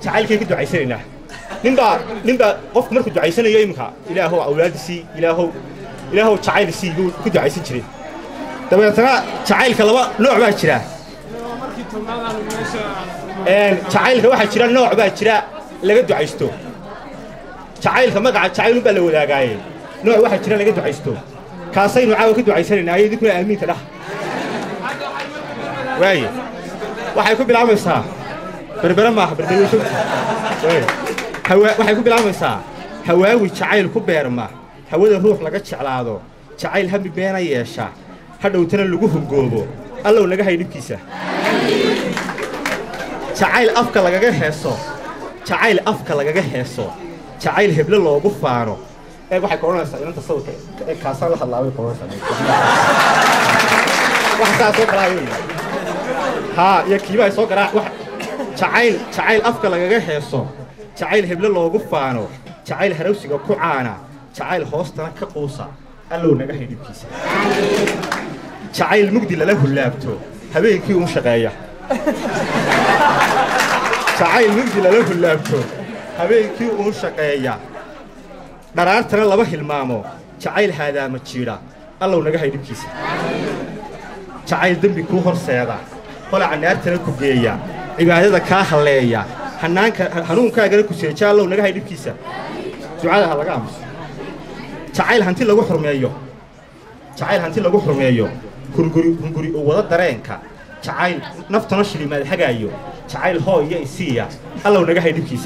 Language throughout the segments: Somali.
jacaylkay ku ducaysanaynaa ninbaa ninbaa qofku markuu ducaysanayo iminka ilaahow awlaadisii ilaahow ilaahow jacaylisii buu ku ducaysan jiray dabeetana jacaylka laba nooc baa jira jacaylka waxaa jira nooc baa jira laga ducaysto jacaylka magaca jacaylun baa la wadaagaaye nooc waxaa jira laga ducaysto kaasaynu caawa ka ducaysanaynaa ayo idinkuna aamiinta dhah waaye waxay ku bilaabaysaa berbere maaha berbere waxay ku bilaabaysaa hawaawi jacayl ku beerma hawada ruux laga jeclaado jacayl hami beena yeesha hadhowtana lagu hungoobo allow naga hay dhibkiisa jacayl afka lagaga heeso jacayl afka lagaga heeso jacayl heble loogu faano ee waxay ka odhanaysaa inanta sawirka ee kaasaan la hadlaabay ka odhanaysaa wax saa soo galaa wey haa iyo kiiba ay soo garaac wax jacayl jacayl afka lagaga heeso jacayl heble loogu faano jacayl harawsiga ku caana jacayl hoostana ka quusa allow naga hay dhibkiisa jacayl mugdi lala hullaabto habeenkii uun shaqeeya jacayl mugdi lala hullaabto habeenkii uun shaqeeya dharaartana laba hilmaamo jacayl haadaama jiidha allow naga hay dhibkiisa jacayl dembi kuu horseeda holaca naartana ku geeya cibaadada kaa halleeya hanaanka hanuunkaagana ku seeja allow naga hay dhibkiisa ducada ha laga aamuso jacayl hanti lagu xurmeeyo jacayl hanti lagu xurmeeyo hunguri hunguri u wada dareenka jacayl naftana shilimaad hagaayo jacayl hoo iyo isiiya allow naga hay dhibkiisa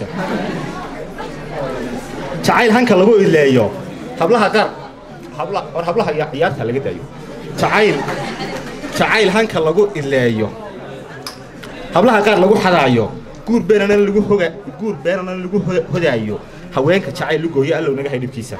jacayl hanka lagu ileeyo hablaha qaar habla war hablaha iyo ciyaarta laga daayo jacayl jacayl hanka lagu ileeyo hablaha qaar lagu xadaayo guur beenana lagu hoga guur beenana lagu hodaayo haweenka jacayl lu gooyo allow naga hay dhibkiisa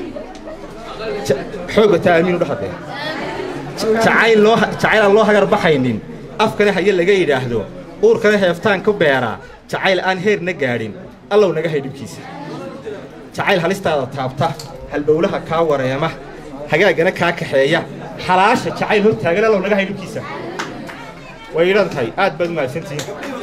xooga taa aamiin u dhahadee jacayl loo jacayl aan loo hagar baxaynin afkana haye laga yidhaahdo uurkana heeftaan ku beera jacayl aan heerna gaadhin allow naga hay dhibkiisa jacayl halistaada taabta halbowlaha kaa wareema hagaagana kaa kaxeeya xalaasha jacayl hortaagan allow naga hay dhibkiisa way idhan tahay aad baad mahadsantihiin